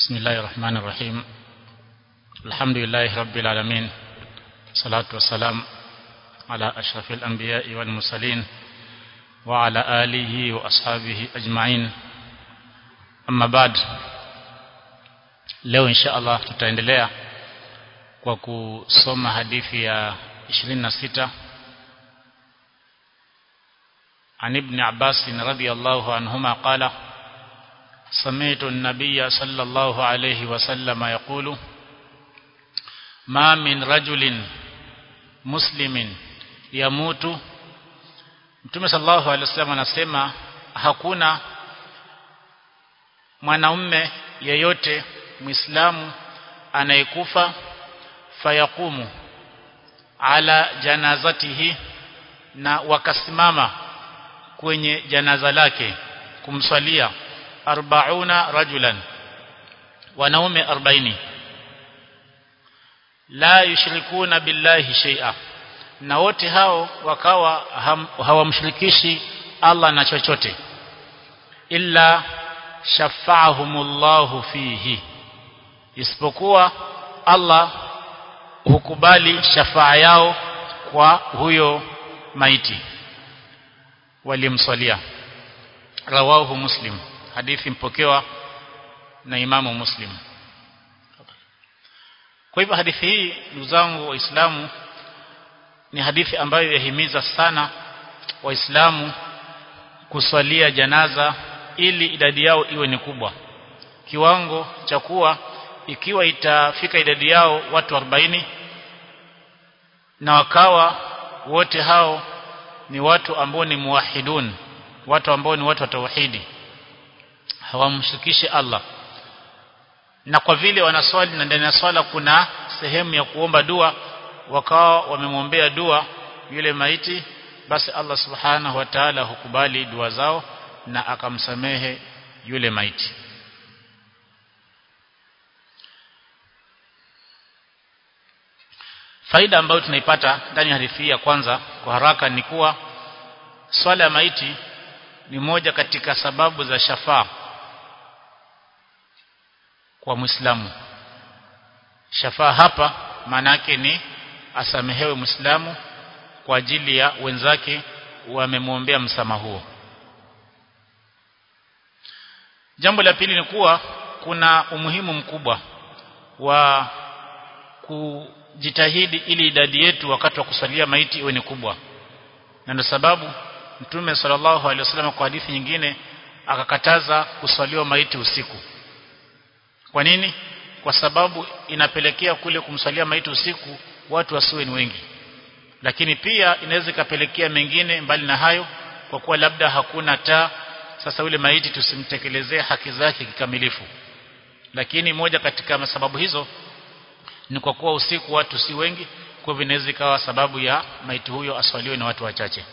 بسم الله الرحمن الرحيم الحمد لله رب العالمين الصلاة والسلام على أشرف الأنبياء والمرسلين وعلى آله وأصحابه أجمعين أما بعد leo insha Allah tutaendelea kwa kusoma hadithi ya 26 عن ابن عباس رضي الله عنهما قال سمعت النبي صلى الله عليه وسلم يقول ما من رجل مسلم يموت Mtume sallallahu alaihi wasallam anasema hakuna mwanaume yeyote Muislamu anayekufa fayakumu ala janazatihi na wakasimama kwenye janaza lake kumswalia arbauna rajulan wanaume 40 la yushrikuna billahi shay'a na wote hao wakawa hawamshirikishi Allah na chochote illa shafa'ahumullahu fihi isipokuwa Allah hukubali shafaa yao kwa huyo maiti walimswalia rawahu muslim hadithi mpokewa na imamu muslim kwa hivyo hadithi hii ndugu zangu waislamu ni hadithi ambayo yahimiza sana waislamu kuswalia janaza ili idadi yao iwe ni kubwa kiwango cha kuwa ikiwa itafika idadi yao watu 40 na wakawa wote hao ni watu ambao ni muwahidun watu ambao ni watu wa tauhidi hawamshirikishi Allah na kwa vile wanaswali na ndani ya swala kuna sehemu ya kuomba dua wakawa wamemwombea dua yule maiti basi Allah subhanahu wa ta'ala hukubali dua zao na akamsamehe yule maiti faida ambayo tunaipata ndani ya hadithi ya kwanza kwa haraka ni kuwa swala ya maiti ni moja katika sababu za shafaa kwa Muislamu shafaa hapa maana yake ni asamehewe Muislamu kwa ajili ya wenzake wamemwombea msamaha huo Jambo la pili ni kuwa kuna umuhimu mkubwa wa kujitahidi ili idadi yetu wakati wa kusalia maiti iwe ni kubwa. Na ndio sababu Mtume sallallahu alaihi wasallam kwa hadithi nyingine akakataza kuswaliwa maiti usiku. Kwa nini? Kwa sababu inapelekea kule kumswalia maiti usiku watu wasiwe ni wengi. Lakini pia inaweza ikapelekea mengine mbali na hayo kwa kuwa labda hakuna taa sasa yule maiti tusimtekelezee haki zake kikamilifu lakini moja katika sababu hizo ni kwa kuwa usiku watu si wengi kwa hivyo inaweza ikawa sababu ya maiti huyo aswaliwe na watu wachache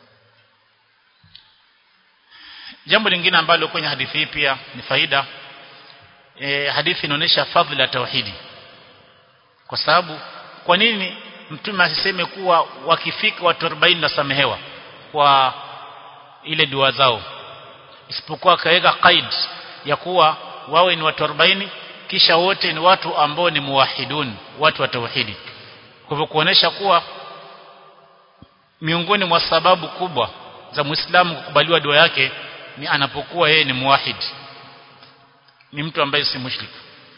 jambo lingine ambalo kwenye hadithi hii pia ni faida e, hadithi inaonyesha fadhila ya tauhidi kwa sababu kwa nini mtume asiseme kuwa wakifika watu 40 nasamehewa kwa ile dua zao isipokuwa akaweka qaid ya kuwa wawe ni watu 40 kisha wote ni watu ambao ni muwahidun watu wa tauhidi kwa hivyo kuonesha kuwa miongoni mwa sababu kubwa za Muislamu kukubaliwa dua yake ni anapokuwa yeye ni muwahid ni mtu ambaye si mushrik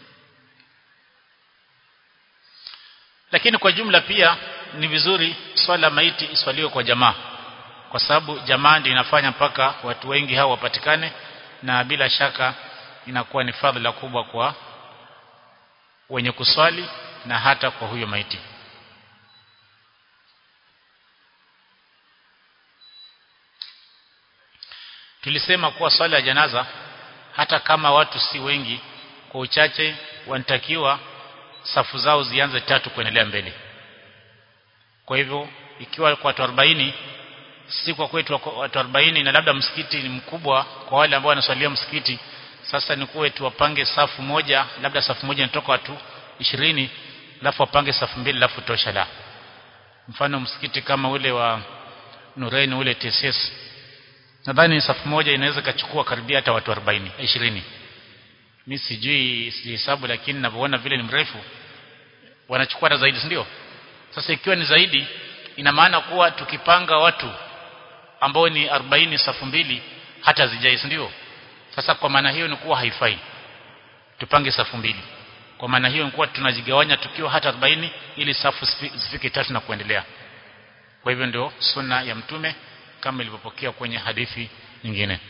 lakini kwa jumla pia ni vizuri swala maiti iswaliwe kwa jamaa kwa sababu jamaa ndio inafanya mpaka watu wengi hao wapatikane na bila shaka inakuwa ni fadhila kubwa kwa wenye kuswali na hata kwa huyo maiti tulisema kuwa swala ya janaza hata kama watu si wengi kwa uchache wanatakiwa safu zao zianze tatu kuendelea mbele kwa hivyo ikiwa kwa watu 40 si kwa kwetu watu 40 na labda msikiti ni mkubwa kwa wale ambao wanaswalia msikiti sasa ni kuwe tuwapange safu moja labda safu moja inatoka watu 20 alafu wapange safu mbili alafu tosha la mfano msikiti kama ule wa Nuraini ule TSS nadhani safu moja inaweza kachukua karibia hata watu 40 20 mimi sijui sihesabu lakini ninavyoona vile ni mrefu wanachukua hata zaidi ndio sasa ikiwa ni zaidi ina maana kuwa tukipanga watu ambao ni 40 safu mbili hata zijai ndio sasa kwa maana hiyo ni kuwa haifai tupange safu mbili kwa maana hiyo ni kuwa tunajigawanya tukiwa hata 40 ili safu zifike tatu na kuendelea kwa hivyo ndio sunna ya mtume kama ilivyopokea kwenye hadithi nyingine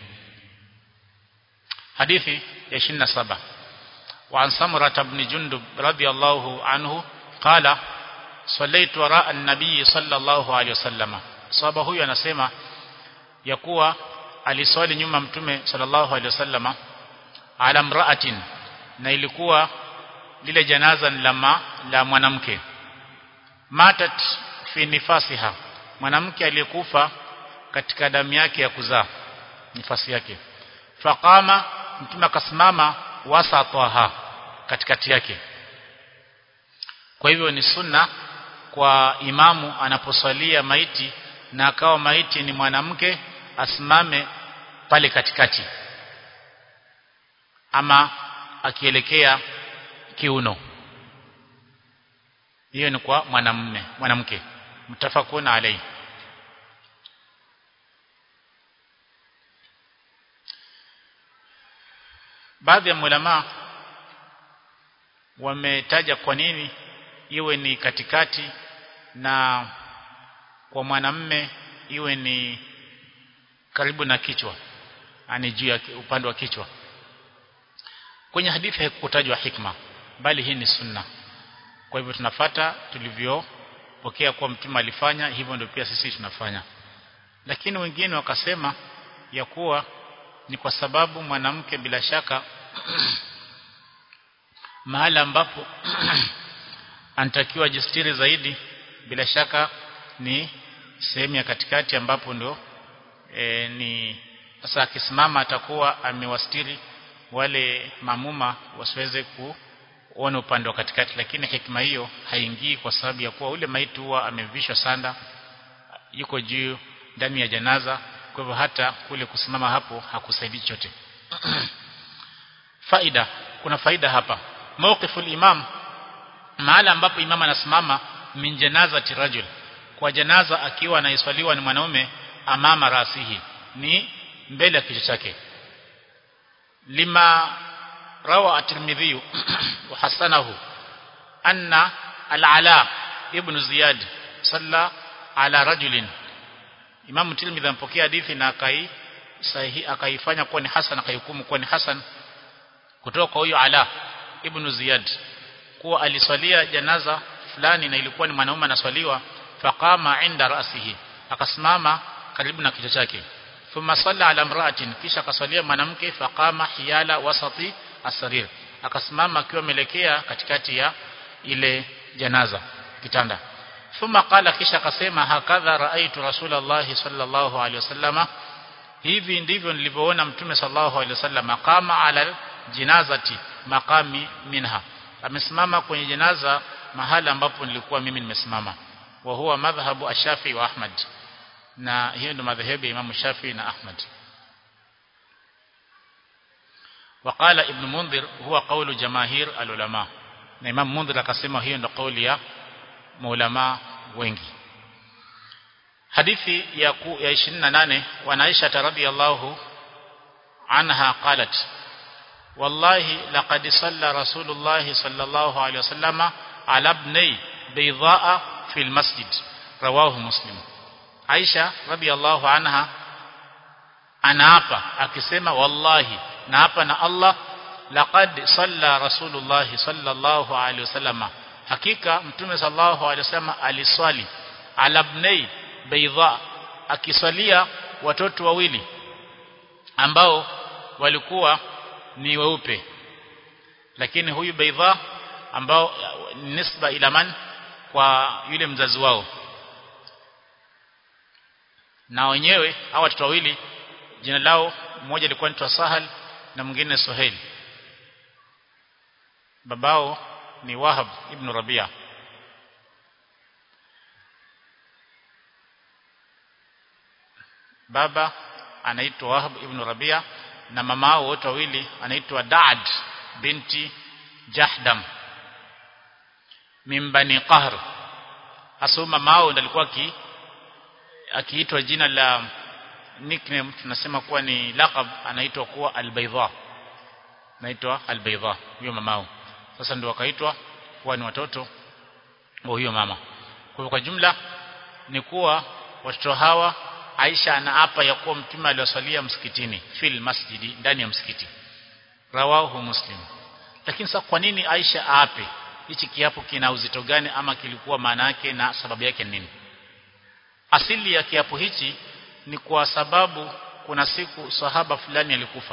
hadithi ya 27 وعن سمرة بن جندب رضي الله عنه قال صليت وراء النبي صلى الله عليه وسلم صحابه huyu anasema ya kuwa aliswali nyuma mtume sallallahu alaihi wasallama ala mraatin na ilikuwa lile janaza ni la la mwanamke matat fi nifasiha mwanamke aliyekufa katika damu yake ya kuzaa nifasi yake faqama mtume akasimama wasataha katikati yake kwa hivyo ni sunna kwa imamu anaposwalia maiti na akawa maiti ni mwanamke asimame pale katikati ama akielekea kiuno hiyo ni kwa mwanamume mwanamke mtafakuna alai baadhi ya ulama wametaja kwa nini iwe ni katikati na kwa mwanamme iwe ni karibu na kichwa ani juu ya upande wa kichwa kwenye hadithi haikutajwa hikma bali hii ni sunna kwa hivyo tunafata tulivyopokea kuwa mtume alifanya hivyo ndio pia sisi tunafanya lakini wengine wakasema ya kuwa ni kwa sababu mwanamke bila shaka mahala ambapo anatakiwa jistiri zaidi bila shaka ni sehemu ya katikati ambapo ndio e, ni sasa akisimama atakuwa amewastiri wale mamuma wasiweze kuona upande wa katikati lakini hikma hiyo haingii kwa sababu ya kuwa ule maiti huwa amevishwa sanda yuko juu ndani ya janaza kwa hivyo hata kule kusimama hapo hakusaidii chote faida kuna faida hapa mawqiful imam mahala ambapo imam anasimama min janazati rajul kwa janaza akiwa anaiswaliwa ni mwanaume amama rasihi ni mbele ya kichwa chake lima rawa at-tirmidhi wa hasanahu anna al-ala ibn ziyad salla ala rajulin Imam Tirmidhi ampokea hadithi na akai sahihi akaifanya kuwa ni hasan akaihukumu kuwa ni hasan kutoka kwa huyo Ala ibn Ziyad kuwa aliswalia janaza fulani na ilikuwa ni mwanaume anaswaliwa faqama inda rasihi akasimama karibu na kichwa chake thumma salla ala imra'atin kisha akaswalia mwanamke faqama hiyala wasati asarir akasimama akiwa ameelekea katikati ya ile janaza kitanda thumma qala kisha akasema hakadha raaitu rasulullah sallallahu alaihi wasallama hivi ndivyo nilivyoona mtume sallallahu alaihi wasallama kama ala jinazati maqami minha amesimama kwenye janaza mahala ambapo nilikuwa mimi nimesimama wa huwa madhhabu ash-Shafi wa Ahmad na hiyo ndio madhehebu ya Imam Shafi na Ahmad وقال ابن منذر هو قول جماهير العلماء na Imam Mundhir akasema hiyo ndio kauli ya maulama wengi hadithi ya ku, ya 28 wa Aisha radhiyallahu anha qalat wallahi laqad salla rasulullah sallallahu alayhi wasallama ala ibni baydaa fi almasjid rawahu muslim Aisha radhiyallahu anha anaapa akisema wallahi naapa na Allah laqad salla rasulullah sallallahu alayhi wasallama hakika mtume sallallahu alaihi wasallam aliswali ala ibnai baydha akiswalia watoto wawili ambao walikuwa ni weupe lakini huyu baydha ambao nisba ila man kwa yule mzazi wao na wenyewe hawa watoto wawili jina lao mmoja alikuwa anaitwa Sahal na mwingine Suhail babao ni Wahab ibn Rabia baba anaitwa Wahab ibn Rabia na mamao wote wawili anaitwa Daad binti Jahdam min bani Qahr asoma mao ndo alikuwa ki akiitwa jina la nickname tunasema kuwa ni laqab anaitwa kuwa al-Baydha anaitwa al-Baydha huyo mamao sasa ndio wakaitwa kuwa ni watoto wa huyo mama kwa kwa jumla ni kuwa watoto hawa Aisha anaapa ya kuwa mtume aliwasalia msikitini fil masjidi ndani ya msikiti rawahu muslim lakini sasa kwa nini Aisha aape hichi kiapo kina uzito gani ama kilikuwa maana yake na sababu yake nini asili ya kiapo hichi ni kwa sababu kuna siku sahaba fulani alikufa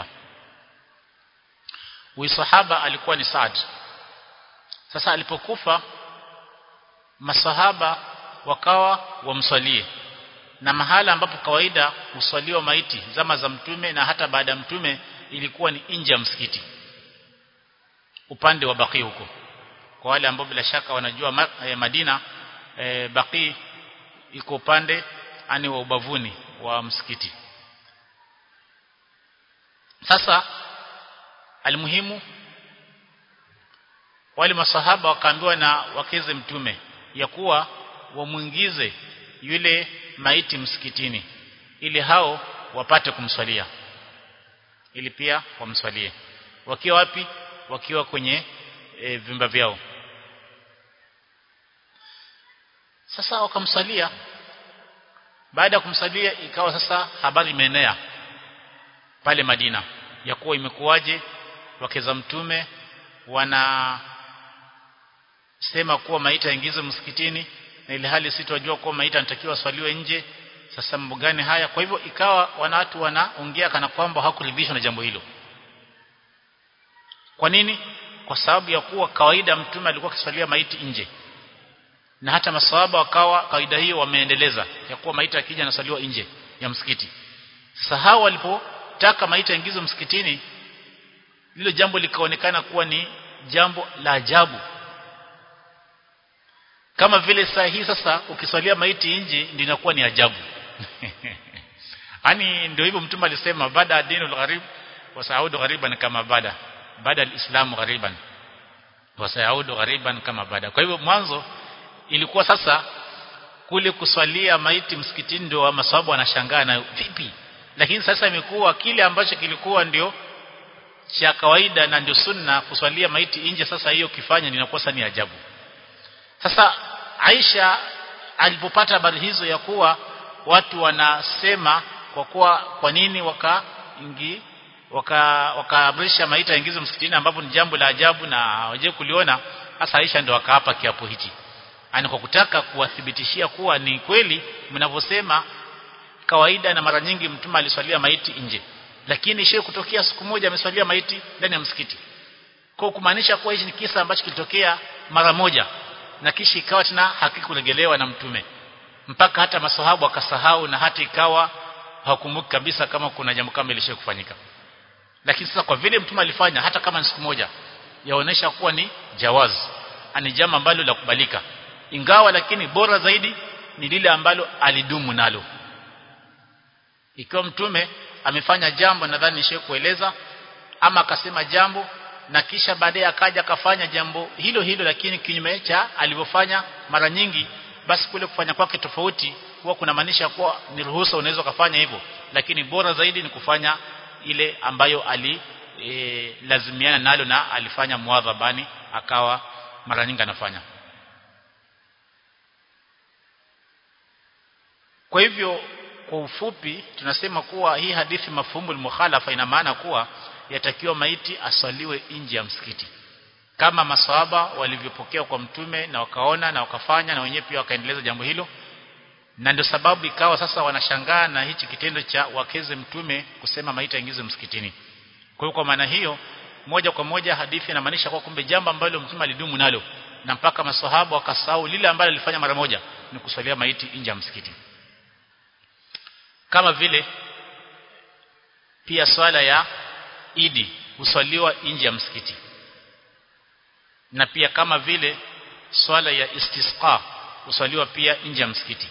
huyu sahaba alikuwa ni Saad sasa alipokufa masahaba wakawa wamswalie na mahala ambapo kawaida uswaliwa maiti zama za mtume na hata baada ya mtume ilikuwa ni nje ya msikiti upande wa Baqi huko kwa wale ambao bila shaka wanajua ma, eh, Madina eh, Baqi iko upande ani wa ubavuni wa msikiti sasa almuhimu wale masahaba wakaambiwa na wakeze mtume ya kuwa wamuingize yule maiti msikitini ili hao wapate kumswalia ili pia wamswalie wakiwa wapi wakiwa kwenye e, vyumba vyao sasa wakamsalia baada ya kumsalia ikawa sasa habari imeenea pale Madina ya kuwa imekuwaje wakeza mtume wana sema kuwa maiti yaingizwe msikitini na ile hali sitojua kuwa maiti anatakiwa aswaliwe nje sasa mambo gani haya kwa hivyo ikawa wana watu wanaongea kana kwamba hawakuridhishwa na jambo hilo kwa nini kwa sababu ya kuwa kawaida mtume alikuwa akiswalia maiti nje na hata maswahaba wakawa kawaida hiyo wameendeleza ya kuwa maiti akija anaswaliwa nje ya msikiti sasa hao walipotaka maiti yaingizwe msikitini lilo jambo likaonekana kuwa ni jambo la ajabu kama vile saa hii sasa ukiswalia maiti nje ndio inakuwa ni ajabu yani ndio hivyo mtume alisema baada dinul gharib wa saudu ghariban kama bada baada alislamu ghariban wa saudu ghariban kama bada kwa hivyo mwanzo ilikuwa sasa kule kuswalia maiti msikitini ndio masababu wanashangaa na vipi lakini sasa imekuwa kile ambacho kilikuwa ndio cha kawaida na ndio sunna kuswalia maiti nje sasa hiyo kifanya ninakuwa sasa ni ajabu sasa Aisha alipopata habari hizo ya kuwa watu wanasema kwa kuwa kwa nini wakaingi waka wakaamrisha maiti yaingizwe msikitini ambapo ni jambo la ajabu na hawaje kuliona hasa Aisha ndio akaapa kiapo hichi ani kwa kutaka kuwathibitishia kuwa ni kweli mnavyosema kawaida na mara nyingi mtume aliswalia maiti nje lakini shehe kutokea siku moja ameswalia maiti ndani ya msikiti kwa kumaanisha kuwa hichi ni kisa ambacho kilitokea mara moja na kisha ikawa tena hakikuregelewa na mtume mpaka hata masahabu wakasahau na hata ikawa hawakumbuki kabisa kama kuna jambo kama ilishe kufanyika lakini sasa kwa vile mtume alifanya hata kama ni siku moja yaonesha kuwa ni jawaz ani jambo ambalo la kubalika ingawa lakini bora zaidi ni lile ambalo alidumu nalo ikiwa mtume amefanya jambo nadhani nishe kueleza ama akasema jambo na kisha baadaye akaja akafanya jambo hilo hilo lakini kinyume cha alivyofanya mara nyingi basi kule kufanya kwake tofauti huwa kuna maanisha kuwa ni ruhusa unaweza kufanya hivyo lakini bora zaidi ni kufanya ile ambayo ali e, lazimiana nalo na alifanya muadhabani akawa mara nyingi anafanya kwa hivyo kwa ufupi tunasema kuwa hii hadithi mafhumu mukhalafa ina maana kuwa yatakiwa maiti aswaliwe nje ya msikiti kama maswahaba walivyopokea kwa mtume na wakaona na wakafanya na wenyewe pia wakaendeleza jambo hilo na ndio sababu ikawa sasa wanashangaa na hichi kitendo cha wakeze mtume kusema maiti yaingizwe msikitini kwa hiyo kwa maana hiyo moja kwa moja hadithi inamaanisha kwa kumbe jambo ambalo mtume alidumu nalo na mpaka maswahaba wakasahau lile ambalo alifanya mara moja ni kuswalia maiti nje ya msikiti kama vile pia swala ya idi huswaliwa nje ya msikiti na pia kama vile swala ya istisqa huswaliwa pia nje ya msikiti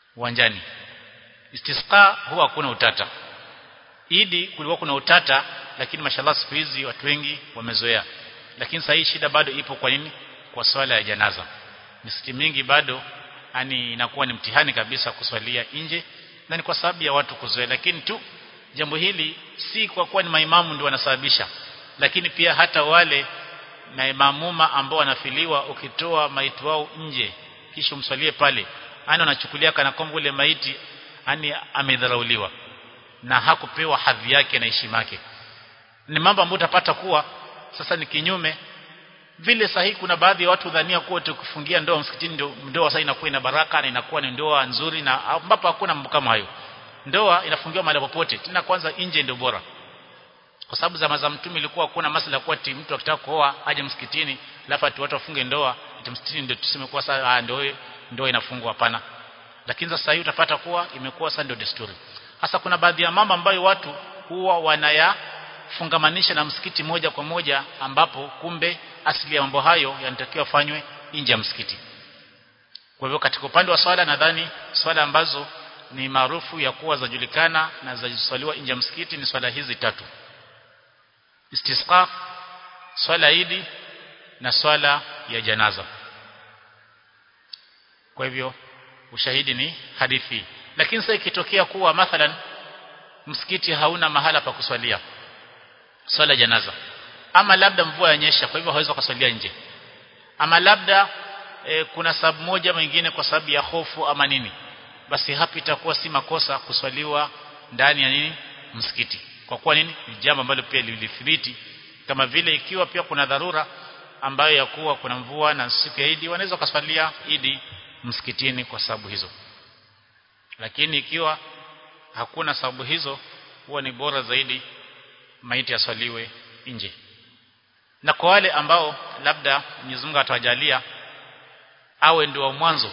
uwanjani istisqa huwa hakuna utata idi kulikuwa kuna utata lakini mashallah siku hizi watu wengi wamezoea lakini sasa hii shida bado ipo kwa nini kwa swala ya janaza misikiti mingi bado yani inakuwa ni mtihani kabisa kuswalia nje na ni kwa sababu ya watu kuzoea lakini tu jambo hili si kwa kuwa ni maimamu ndio wanasababisha lakini pia hata wale maimamuma ambao wanafiliwa ukitoa maiti wao nje kisha umswalie pale yani wanachukulia kana kwamba ule maiti yani amedharauliwa na hakupewa hadhi yake na heshima yake ni mambo ambayo utapata kuwa sasa ni kinyume vile sahihi kuna baadhi ya watu dhania kuwa tukifungia ndoa msikitini ndio ndoa sasa inakuwa ina baraka na inakuwa ni ndoa nzuri na ambapo hakuna mambo kama hayo ndoa inafungiwa mahali popote tena kwanza nje ndio bora kwa sababu zama za mtume ilikuwa kuna masala kwa ati mtu akitaka kuoa aje msikitini alafu ati watu wafunge ndoa ati msikitini ndio tuseme kwa sasa ndio ndoa inafungwa hapana lakini sasa hivi utapata kuwa imekuwa sasa ndio desturi hasa kuna baadhi ya mambo ambayo watu huwa wanayafungamanisha na msikiti moja kwa moja ambapo kumbe asili ya mambo hayo yanatakiwa fanywe nje ya msikiti kwa hivyo katika upande wa swala nadhani swala ambazo ni maarufu ya kuwa zajulikana na zajiswaliwa nje ya msikiti ni swala hizi tatu istisqa swala idi na swala ya janaza kwa hivyo ushahidi ni hadithi lakini sasa ikitokea kuwa mathalan msikiti hauna mahala pa kuswalia swala janaza ama labda mvua yanyesha kwa hivyo hawezi kuswalia nje ama labda e, kuna sababu moja mwingine kwa sababu ya hofu ama nini basi hapa itakuwa si makosa kuswaliwa ndani ya nini msikiti kwa kuwa nini ni jambo ambalo pia lilithibiti kama vile ikiwa pia kuna dharura ambayo ya kuwa kuna mvua na siku ya Idi wanaweza kuswalia Idi msikitini kwa sababu hizo lakini ikiwa hakuna sababu hizo huwa ni bora zaidi maiti aswaliwe nje na kwa wale ambao labda Mwenyezi Mungu atawajalia awe ndio wa mwanzo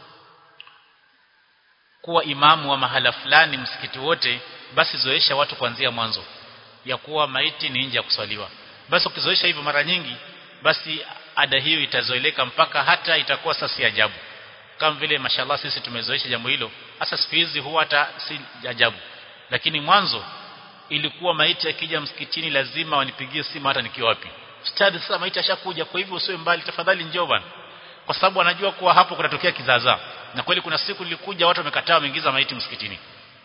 kuwa imamu wa mahala fulani msikiti wote basi zoesha watu kuanzia mwanzo ya kuwa maiti ni nje ya kuswaliwa basi ukizoesha hivyo mara nyingi basi ada hiyo itazoeleka mpaka hata itakuwa sasa si ajabu kama vile mashallah sisi tumezoesha jambo hilo hasa siku hizi huwa hata si ajabu lakini mwanzo ilikuwa maiti akija msikitini lazima wanipigie simu hata nikiwa wapi stadi sasa maiti ashakuja kwa hivyo usiwe mbali tafadhali njoo bwana kwa sababu wanajua kuwa hapo kunatokea kizaazaa na kweli kuna siku nilikuja watu wamekataa wameingiza maiti msikitini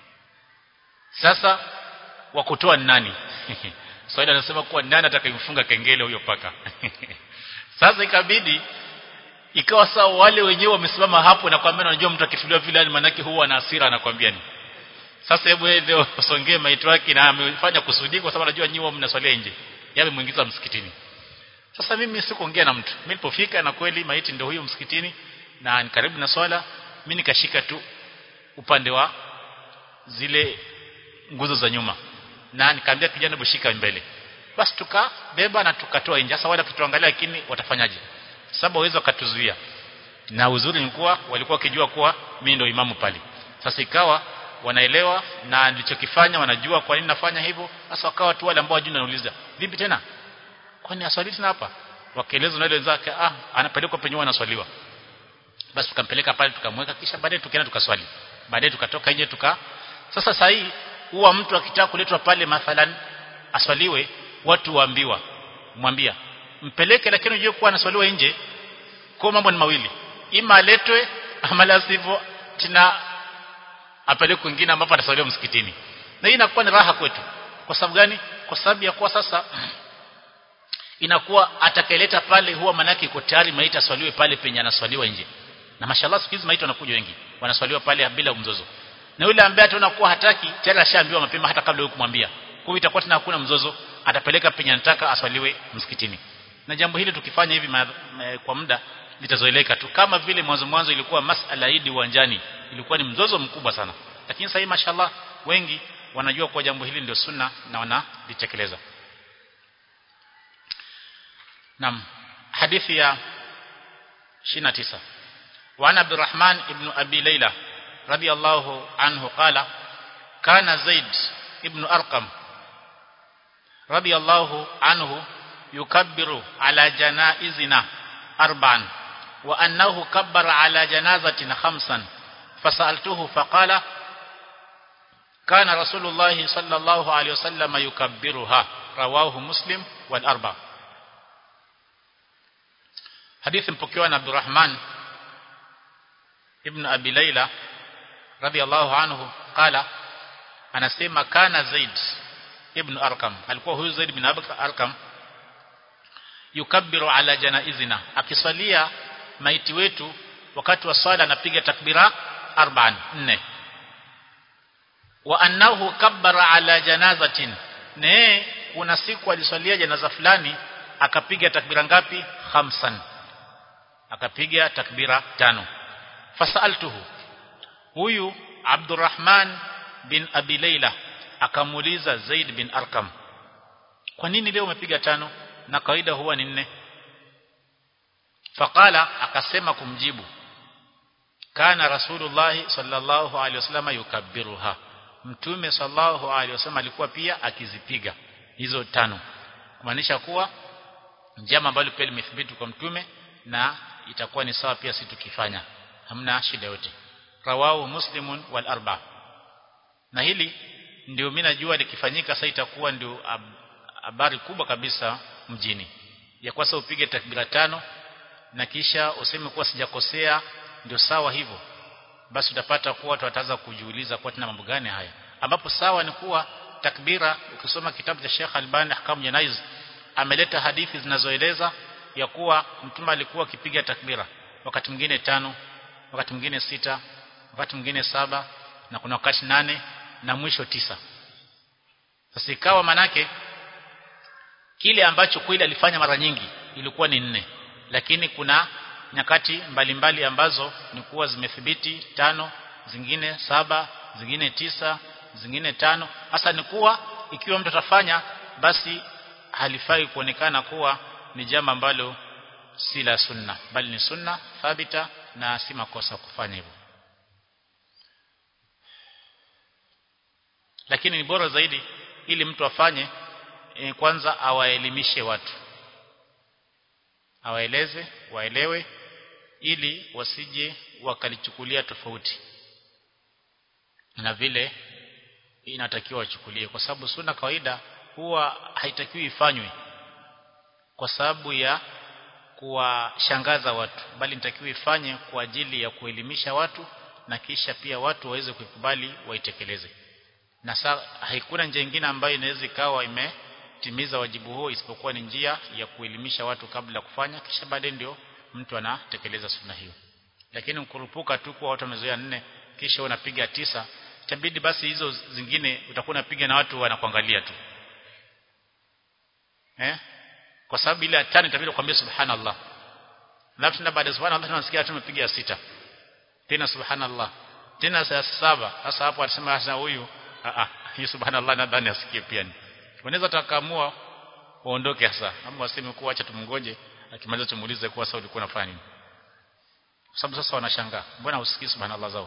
sasa wakutoa ni nani Swahili anasema kuwa nani atakayemfunga kengele huyo paka sasa ikabidi ikawa sawa wale wenyewe wamesimama hapo na kwambia unajua mtu akifuliwa vile manake huwa na hasira anakwambia ni sasa hebu yeye ndio usongee maiti wake na amefanya kusudi kwa sababu anajua nyinyi mnaswalia nje yeye amemuingiza msikitini sasa mimi sikuongea na mtu mimi nilipofika na kweli maiti ndio huyo msikitini na ni karibu na swala mimi nikashika tu upande wa zile nguzo za nyuma na nikamwambia kijana bushika mbele basi tukabeba na tukatoa nje sasa wale kituangalia lakini watafanyaje sababu waweza wakatuzuia na uzuri ni kuwa walikuwa wakijua kuwa mimi ndio imamu pale sasa ikawa wanaelewa na nilichokifanya wanajua kwa nini nafanya hivyo sasa wakawa tu wale ambao wajui nauliza vipi tena kwani aswali tena hapa wakaeleza na wenzake ah anapelekwa penye anaswaliwa basi tukampeleka pale tukamweka kisha baadaye tukaenda tukaswali baadaye tukatoka nje tuka sasa saa hii huwa mtu akitaka kuletwa pale mathalan aswaliwe watu waambiwa mwambia mpeleke lakini unajue kuwa anaswaliwa nje kwa mambo ni mawili ima aletwe ama la sivyo tena apelekwe kwingine ambapo ataswaliwa msikitini na hii inakuwa ni raha kwetu kwa sababu gani kwa sababu ya kuwa sasa inakuwa atakeleta pale huwa manake iko tayari maiti aswaliwe pale penye anaswaliwa nje na mashallah siku hizi maiti wanakuja wengi wanaswaliwa pale bila mzozo na yule ambaye ataona kuwa hataki tayari ashaambiwa mapema hata kabla yeye kumwambia kwa hiyo itakuwa tena hakuna mzozo atapeleka penye anataka aswaliwe msikitini na jambo hili tukifanya hivi ma, ma, kwa muda litazoeleka tu kama vile mwanzo mwanzo ilikuwa masala idi uwanjani ilikuwa ni mzozo mkubwa sana lakini sasa mashallah wengi wanajua kuwa jambo hili ndio sunna na wanalitekeleza Naam hadithi ya 29 وعن عبد الرحمن ابن أبي ليلى رضي الله عنه قال كان زيد ابن أرقم رضي الله عنه يكبر على جنائزنا أربعا وأنه كبر على جنازة خمسا فسألته فقال كان رسول الله صلى الله عليه وسلم يكبرها rawahu muslim wal arba hadithi mpokewa na Abdurrahman ibn Abi Layla radiyallahu anhu qala anasema kana Zaid ibn Arqam alikuwa huyu Zaid ibn Arqam yukabbiru ala janaizina akiswalia maiti wetu wakati wa swala anapiga takbira arba'an nne wa annahu kabbara ala janazatin ne kuna siku aliswalia janaza fulani akapiga takbira ngapi khamsan akapiga takbira tano fasaltuhu huyu Abdurrahman bin Abi Layla akamuuliza Zaid bin Arkam kwa nini leo umepiga tano na kawaida huwa ni nne faqala akasema kumjibu kana rasulullah sallallahu alaihi wasallam yukabbiruha mtume sallallahu alaihi wasallam alikuwa pia akizipiga hizo tano kumaanisha kuwa njama ambalo pia limethibiti kwa mtume na itakuwa ni sawa pia si tukifanya hamna shida yote rawahu muslimun wal arba na hili ndio mimi najua likifanyika sasa itakuwa ndio habari kubwa kabisa mjini ya kwasa upige takbira tano na kisha useme kuwa sijakosea ndio sawa hivyo basi utapata kuwa watu wataanza kujiuliza kwa tena mambo gani haya ambapo sawa ni kuwa takbira ukisoma kitabu cha Sheikh Albani Ahkam Janaiz ameleta hadithi zinazoeleza ya kuwa mtume alikuwa akipiga takbira wakati mwingine tano wakati mwingine sita wakati mwingine saba na kuna wakati nane na mwisho tisa sasa ikawa manake kile ambacho kweli alifanya mara nyingi ilikuwa ni nne lakini kuna nyakati mbalimbali mbali ambazo ni kuwa zimethibiti tano zingine saba zingine tisa zingine tano hasa ni kuwa ikiwa mtu atafanya basi halifai kuonekana kuwa ni jambo ambalo si la sunna bali ni sunna thabita na si makosa kufanya hivyo lakini ni bora zaidi ili mtu afanye e, kwanza awaelimishe watu awaeleze waelewe ili wasije wakalichukulia tofauti na vile inatakiwa wachukulie kwa sababu sunna kawaida huwa haitakiwi ifanywe kwa sababu ya kuwashangaza watu bali nitakiwa ifanye kwa ajili ya kuelimisha watu na kisha pia watu waweze kuikubali waitekeleze na sa, haikuna njia nyingine ambayo inaweza ikawa imetimiza wajibu huo isipokuwa ni njia ya kuelimisha watu kabla ya kufanya kisha baadaye ndio mtu anatekeleza sunna hiyo lakini ukurupuka tu kwa watu wamezoea nne kisha unapiga tisa itabidi basi hizo zingine utakuwa unapiga na watu wanakuangalia tu eh kwa sababu ile tano itabidi kuambia subhanallah alafu tena baada ya subhanallah tunasikia tumepiga sita tena subhanallah tena saa saba sasa hapo alisema sasa huyu a a hii subhanallah nadhani asikie pia ni unaweza takaamua uondoke sasa ama waseme kuwa acha tumngoje akimaliza tumuulize kuwa sasa ulikuwa unafanya nini kwa sababu sasa wanashangaa mbona usikii subhanallah zao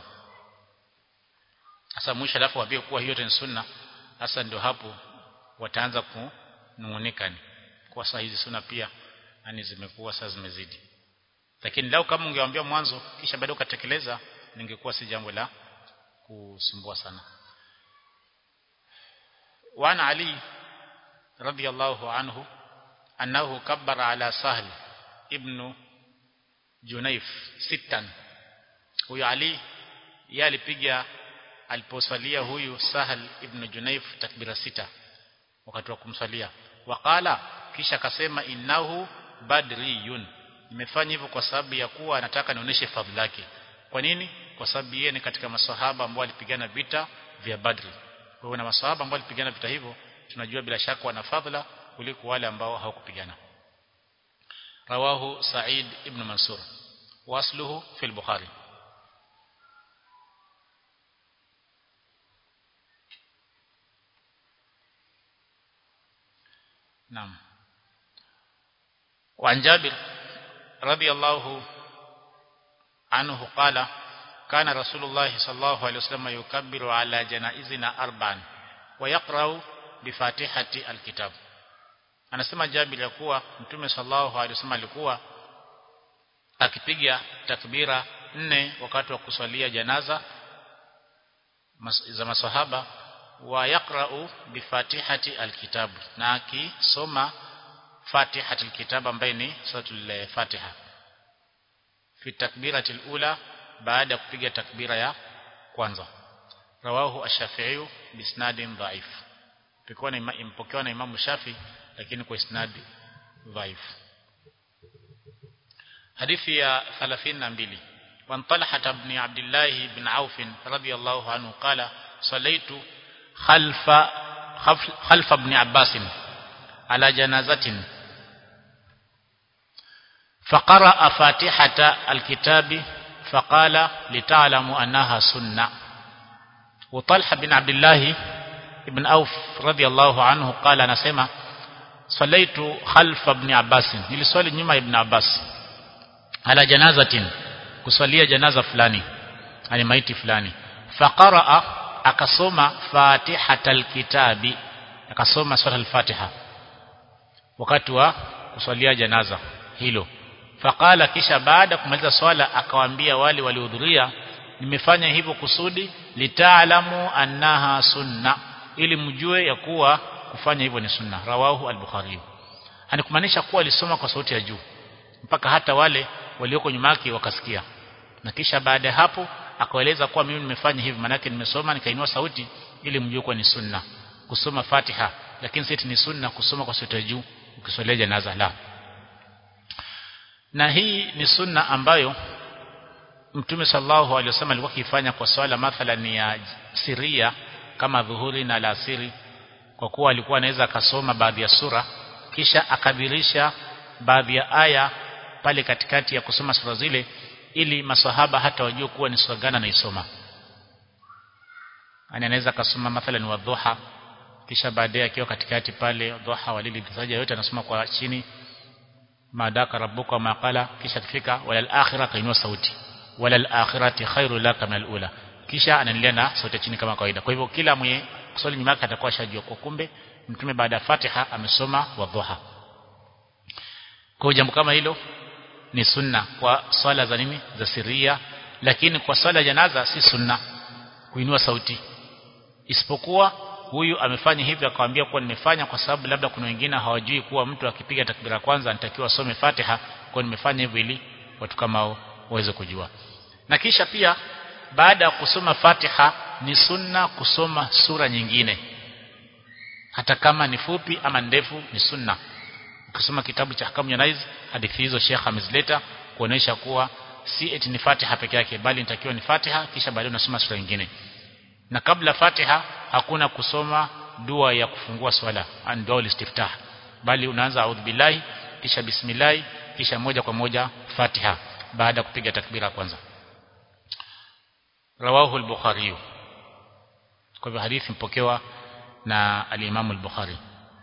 sasa mwisho alafu waambie kuwa hiyo ni sunna sasa ndio hapo wataanza kunungunika ni kwa saa hizi sunna pia yani zimekuwa sasa zimezidi lakini lau kama ungewaambia mwanzo kisha baadaye ukatekeleza ningekuwa si jambo la kusumbua sana وعن علي رضي الله عنه أنه كبر على سهل ابن جنيف ستا huyu Ali yeye alipiga aliposwalia huyu Sahal ibn Junaif takbira sita wakati wa kumswalia waqala kisha akasema innahu badriyun nimefanya hivyo kwa sababu ya kuwa anataka nionyeshe fadhila yake kwa nini kwa sababu yeye ni katika maswahaba ambao walipigana vita vya Badri kwa hiyo na maswahaba ambao walipigana vita hivyo tunajua bila shaka wana fadhila kuliko wale ambao hawakupigana rawahu Sa'id ibn Mansur wasluhu fi al-Bukhari نعم وعن جابر رضي الله عنه قال كان رسول الله صلى الله عليه وسلم يكبر على جنائزنا أربعا ويقرأ بفاتحة الكتاب anasema Jabir ya kuwa Mtume sallallahu alaihi wasallam alikuwa akipiga takbira nne wakati wa kuswalia janaza za maswahaba wa yaqra'u bi fatihati alkitab na akisoma fatihati alkitab ambaye ni suratul fatiha fi takbirati alula baada ya kupiga takbira ya kwanza rawahu ash-shafi'i bisnadin dhaif pekwa ni impokewa na imamu shafi lakini kwa isnadi dhaif hadithi ya 32 وعن طلحة بن عبد الله بن عوف رضي الله عنه قال صليت خلف خلف, خلف ابن عباس على جنازة فقرأ فاتحة الكتاب فقال لتعلموا أنها سنة وطلحة بن عبد الله بن عوف رضي الله عنه قال نسمع صليت خلف ابن عباس niliswali nyuma ibn Abbas ala janazatin kuswalia janaza fulani ani maiti fulani faqaraa akasoma fatihatal kitabi akasoma sura al-fatiha wakati wa kuswalia janaza hilo faqala kisha baada kumaliza swala akawaambia wale waliohudhuria nimefanya hivyo kusudi litaalamu annaha sunna ili mjue ya kuwa kufanya hivyo ni sunna rawahu al-bukhari anikumaanisha kuwa alisoma kwa sauti ya juu mpaka hata wale walioko nyuma yake wakasikia na kisha baada ya hapo akaeleza kuwa mimi nimefanya hivi manake nimesoma nikainua sauti ili mjue kuwa ni sunna kusoma Fatiha lakini sisi ni sunna kusoma kwa sauti ya juu ukiswalia janaza la na hii ni sunna ambayo Mtume sallallahu alaihi wasallam alikuwa akifanya kwa swala mathalan ya siria kama dhuhuri na alasiri kwa kuwa alikuwa anaweza akasoma baadhi ya sura kisha akadhirisha baadhi ya aya pale katikati ya kusoma sura zile ili maswahaba hata wajue kuwa ni sura gani anaisoma yani anaweza akasoma mathalan wa dhuha kisha baadaye akiwa katikati pale dhuha walili saja yote anasoma kwa chini madaka rabbuka maqala kisha kifika walal akhirah kainua sauti walal akhirati khairu laka min alula kisha anaendelea na sauti chini kama kawaida kwa hivyo kila mwenye kuswali nyuma yake atakuwa shajua kwa kumbe mtume baada ya Fatiha amesoma wa dhuha kwa jambo kama hilo ni sunna kwa swala za nini za siria lakini kwa swala janaza si sunna kuinua sauti isipokuwa huyu amefanya hivyo akamwambia kuwa nimefanya kwa sababu labda kuna wengine hawajui kuwa mtu akipiga takbira kwanza anatakiwa asome Fatiha kwa nimefanya hivyo ili watu kama hao waweze kujua na kisha pia baada ya kusoma Fatiha ni sunna kusoma sura nyingine hata kama ni fupi ama ndefu ni sunna ukisoma kitabu cha Ahkamu Janaiz hadithi hizo Sheikh amezileta kuonesha kuwa si eti ni Fatiha peke yake bali inatakiwa ni Fatiha kisha baadaye unasoma sura nyingine na kabla Fatiha hakuna kusoma dua ya kufungua swala an dua istiftah bali unaanza a'udhu billahi kisha bismillah kisha moja kwa moja Fatiha baada ya kupiga takbira kwanza rawahu al-bukhari kwa hivyo hadithi mpokewa na al-Imam al-Bukhari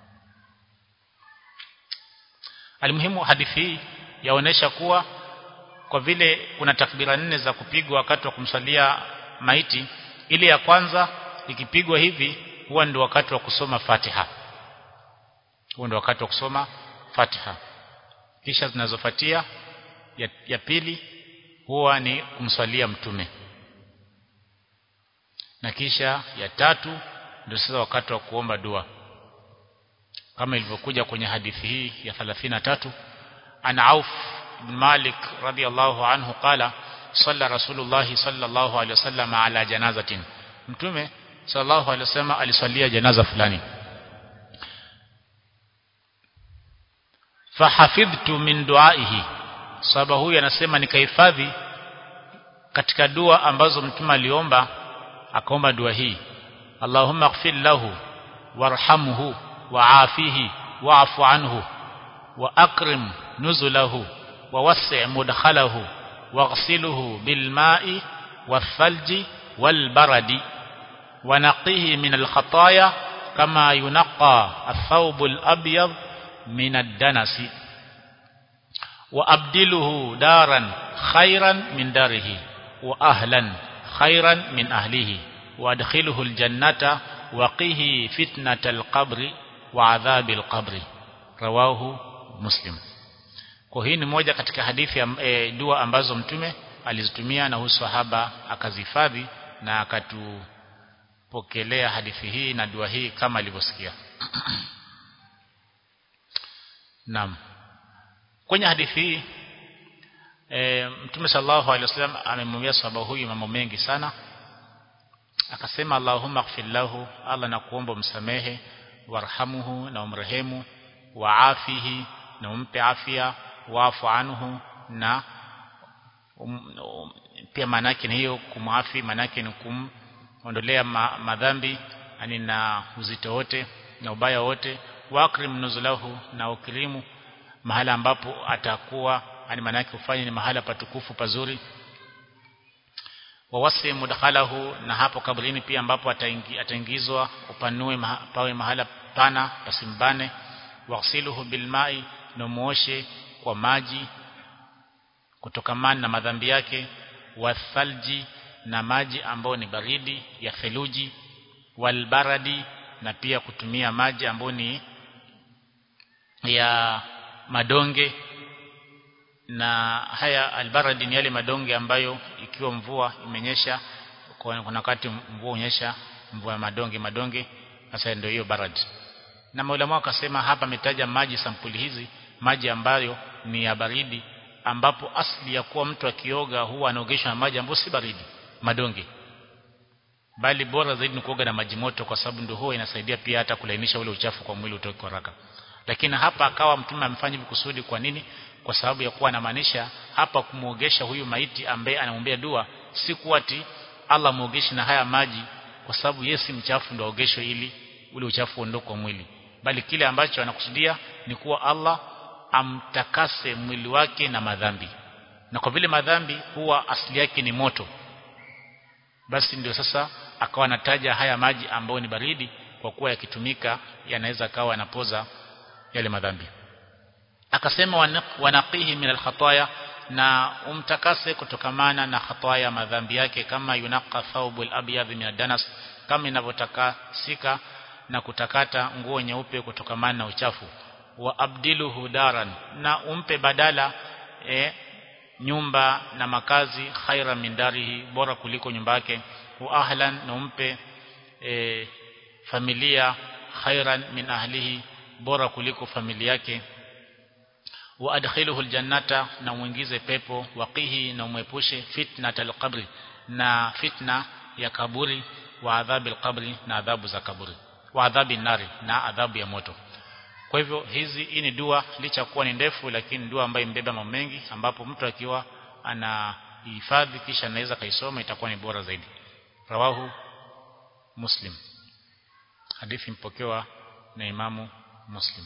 Alimuhimu hadithi hii yaonesha kuwa kwa vile kuna takbira nne za kupigwa wakati wa kumsalia maiti ile ya kwanza ikipigwa hivi huwa ndio wakati wa kusoma Fatiha huwa ndio wakati wa kusoma Fatiha kisha zinazofuatia ya, ya pili huwa ni kumswalia mtume na kisha ya tatu ndio sasa wakati wa kuomba dua kama ilivyokuja kwenye hadithi hii ya 33 an Auf bin Malik radiyallahu anhu qala salla rasulullah sallallahu alaihi wasallam ala janazatin mtume sallallahu alaihi wasallam aliswalia janaza fulani fahafidhtu min duaihi sahaba huyu anasema nikahifadhi katika dua ambazo mtume aliomba akaomba dua hii Allahumma ighfir lahu warhamhu wa'afihi wa'fu anhu wa akrim nuzulahu wa wasi' mudkhalahu waghsilhu bil ma'i والثلج والبرد ونقيه من الخطايا كما ينقى الثوب الأبيض من الدنس وأبدله دارا خيرا من داره وأهلا خيرا من أهله وأدخله الجنة وقيه فتنة القبر وعذاب القبر رواه مسلم kwa hii ni moja katika hadithi ya e, dua ambazo mtume alizitumia na huyu sahaba akazihifadhi na pokelea hadithi hii na dua hii kama alivyosikia Naam kwenye hadithi hii e, Mtume sallallahu alaihi wasallam amemwambia sahaba huyu mambo mengi sana akasema Allahumma ighfir lahu Allah nakuomba msamehe warhamuhu na umrehemu waafihi na umpe afya waafu anhu na um, um, pia manake ni hiyo kumwafi manake ni kumondolea ma, madhambi yani na uzito wote na ubaya wote wakrim nuzulahu na ukirimu mahala ambapo atakuwa yani manake ufanye ni mahala patukufu pazuri wawasi mudkhalahu na hapo kabrini pia ambapo ataingi, ataingizwa upanue maha, pawe mahala pana pasimbane wasiluhu bilmai na muoshe kwa maji kutokamana na madhambi yake wathalji na maji ambayo ni baridi ya theluji walbaradi na pia kutumia maji ambayo ni ya madonge na haya albaradi ni yale madonge ambayo ikiwa mvua imenyesha kuna wakati mvua unyesha mvua ya madonge madonge sasa ndio hiyo barad na maulama wakasema hapa ametaja maji sampuli hizi maji ambayo ni ya baridi ambapo asli ya kuwa mtu akioga huwa anaogeshwa na maji ambayo si baridi madonge bali bora zaidi ni kuoga na maji moto kwa sababu ndio huwa inasaidia pia hata kulainisha ule uchafu kwa mwili utoke haraka lakini hapa akawa mtume amefanya hivi kusudi kwa nini kwa sababu ya kuwa anamaanisha hapa kumuogesha huyu maiti ambaye anamwambia dua si kuati Allah muogeshe na haya maji kwa sababu yeye si mchafu ndio aogeshwe ili ule uchafu uondoke kwa mwili bali kile ambacho anakusudia ni kuwa Allah amtakase mwili wake na madhambi na kwa vile madhambi huwa asili yake ni moto basi ndio sasa akawa anataja haya maji ambayo ni baridi kwa kuwa yakitumika yanaweza kawa yanapoza yale madhambi akasema wanaqihi min alkhataya na umtakase kutokamana na khataya madhambi yake kama yunaqa thawbul abyad min adanas kama inavyotakasika na kutakata nguo nyeupe kutokamana na uchafu wa abdiluhu daran na umpe badala e, nyumba na makazi khaira min darihi bora kuliko nyumba yake wa ahlan na umpe e, familia khairan min ahlihi bora kuliko familia yake wa adkhiluhu aljannata na muingize pepo waqihi na umwepushe fitnatal qabri na fitna ya kaburi wa adhabi alqabri na adhabu za kaburi wa adhabi nari na adhabu ya moto kwa hivyo hizi hii ni dua licha kuwa ni ndefu lakini dua ambayo imbeba mambo mengi ambapo mtu akiwa anahifadhi kisha anaweza kaisoma itakuwa ni bora zaidi rawahu muslim hadithi mpokewa na imamu muslim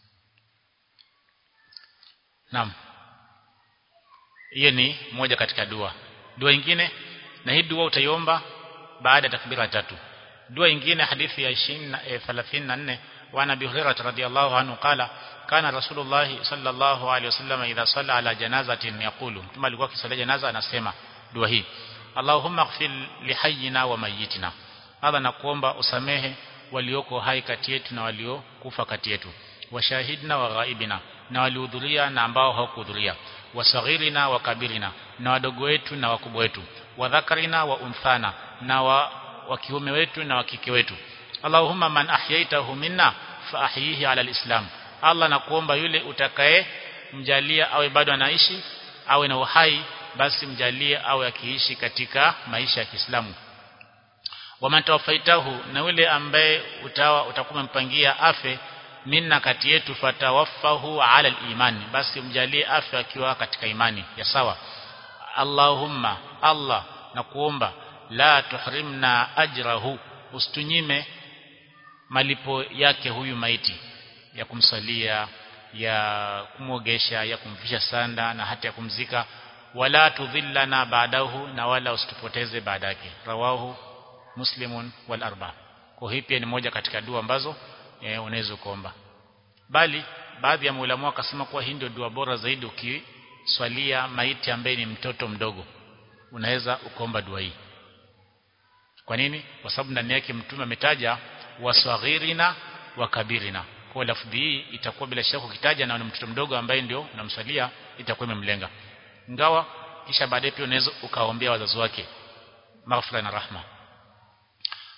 Naam. Hiyo ni moja katika dua. Dua nyingine na hii dua utaiomba baada ya takbira tatu. Dua nyingine hadithi ya 34 wa Nabii Hurairah radhiyallahu anhu qala kana Rasulullah sallallahu alaihi wasallam idha salla ala janazatin yaqulu kama alikuwa akisalia janaza anasema dua hii Allahumma ighfir lihayyina wa mayyitina. Hadha nakuomba usamehe walioko hai kati yetu na waliokufa kati yetu washahidna wa ghaibina na walihudhuria na ambao hawakuhudhuria wasaghirina wa kabirina na wadogo wetu na wakubwa wetu wadhakarina wa unthana na wa, wa kiume wetu na wa kike wetu Allahumma man ahyaitahu minna fa ahyihi ala alislam Allah nakuomba yule utakaye mjalia awe bado anaishi awe na uhai basi mjalie awe akiishi katika maisha ya Kiislamu waman tawafaitahu na yule ambaye utawa utakuwa mpangia afe minna kati yetu fatawaffahu ala al-iman basi mjalie afya akiwa katika imani ya sawa Allahumma Allah na kuomba la tuhrimna ajrahu ustunyime malipo yake huyu maiti ya kumsalia ya kumwogesha ya kumfisha sanda na hata ya kumzika wala tudhillana baadahu na wala usitupoteze baada yake rawahu muslimun wal arba kwa hii pia ni moja katika dua ambazo e, unaweza kuomba bali baadhi ya maulama wakasema kuwa hii ndio dua bora zaidi ukiswalia maiti ambaye ni mtoto mdogo unaweza ukaomba dua hii kwa nini kwa sababu ndani yake mtume ametaja waswaghirina wa kabirina kwa lafdhi hii itakuwa bila shaka ukitaja na mtoto mdogo ambaye ndio unamswalia itakuwa imemlenga ingawa kisha baadaye pia unaweza ukaombea wazazi wake maghfira na rahma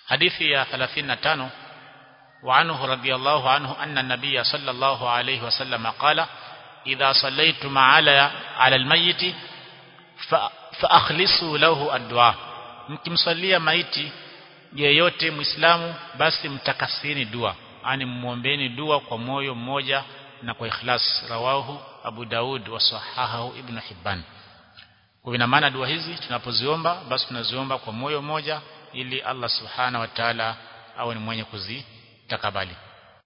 hadithi ya 35 وعنه رضي الله عنه أن النبي صلى الله عليه وسلم قال إذا صليتم على على الميت فأخلصوا له الدعاء mkimsalia maiti yeyote muislamu basi mtakasini dua yani muombeeni dua kwa moyo mmoja na kwa ikhlas rawahu Abu Daud wa sahahahu Ibn Hibban kwa ina maana dua hizi tunapoziomba basi tunaziomba kwa moyo mmoja ili Allah subhana wa ta'ala awe ni mwenye kuzitakabali